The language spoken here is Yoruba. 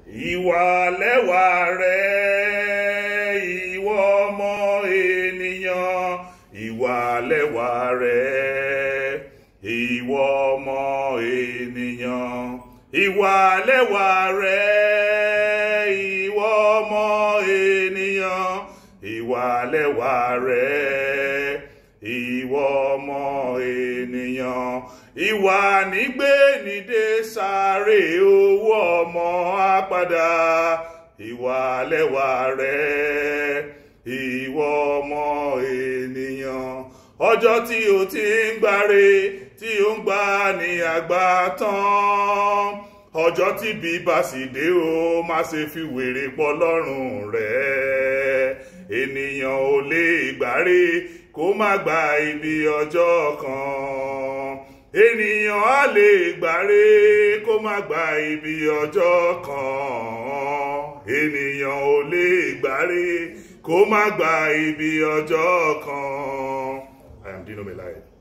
ìwà lẹ́wà rẹ̀ ìwọ ọmọ ènìyàn ìwà lẹ́wà rẹ̀ ìwọ ọmọ ènìyàn ìwà lẹ́wà rẹ̀ ìwọ ọmọ ènìyàn ìwà lẹ́wà rẹ̀ ìwọ ọmọ ènìyàn ìwà nígbé nídé sáré owó ọmọ àpàdà ìwà lẹ́wà rẹ̀ ìwọ ọmọ ènìyàn ọjọ́ tí o ti ń gbáre tí o ń gbà ní àgbà tán ọjọ́ tí bíbá sì dé o má ṣe fi wèrè pọ̀ lọ́rùn rẹ̀ ènìyàn ò lè gbáre kó má gba ibi ọjọ́ kan ènìyàn á lè gbáre kó má gba ibi ọjọ́ kan ènìyàn ò lè gbáre kó má gba ibi ọjọ́ kan. I am Dino Melaye.